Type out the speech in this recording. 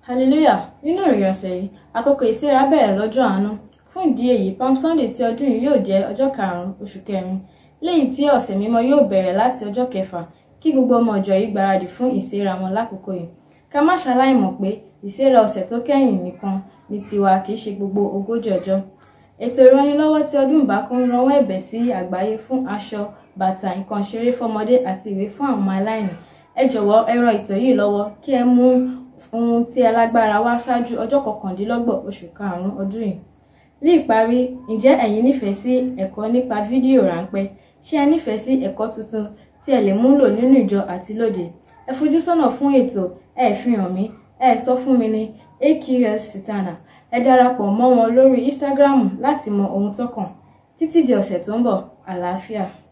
hallelujah nínú ìrìn ọ̀sẹ̀ yìí àkókò ìsẹ́ra bẹ̀rẹ̀ lọ́jọ́ àánú fún ìdí èyí palm sunday ti ọdún yìí yóò jẹ́ ọjọ́ karùn-ún oṣù kẹrin lẹ́yìn tí ọ̀sẹ̀ mímọ́ yóò bẹ̀rẹ̀ láti ọjọ́ kẹfà kí gbogbo ọmọ ìjọ yìí gbáradì fún ìsẹ́ra wọn lákòókò yìí ká má ṣaláì mọ̀ pé ìsẹ́ra ọ̀sẹ̀ tó kẹ́yìn nìkan ní tiwa kì í ṣe gbogbo ogójì ọjọ́ ètò ìrànlọ́wọ́ tí ọdún ìbákún ránwọ́ ẹ̀bẹ̀ sí àgbáyé fún aṣọ bàtà nǹkan ṣeré fọmọdé àti ìwé fún àwọn ọmọ aláìní ẹ jọ̀wọ́ ẹ ran ètò yìí lọ́wọ́ kí ẹ mú ohun tí ẹ lágbára wá ṣáájú ọjọ́ kọkàndínlọ́gbọ̀n oṣù karùn-ún ọdún yìí ní ìparí ǹjẹ́ ẹ̀yin nífẹ̀ẹ́ sí ẹ̀kọ́ nípa fídíò ráńpẹ́ ṣé ẹ nífẹ̀ẹ́ sí ẹ̀kọ́ tuntun tí ẹ lè múlò nínú ìjọ àti lóde ẹ fojú sọ́nà fún ètò ẹ fi hàn mí ẹ sọ fún mi ní aqs sitana ẹ darapọ̀ mọ́ wọn lórí instagram láti mọ ohun tó kàn títí di ọ̀sẹ̀ tó ń bọ̀ àlàáfíà.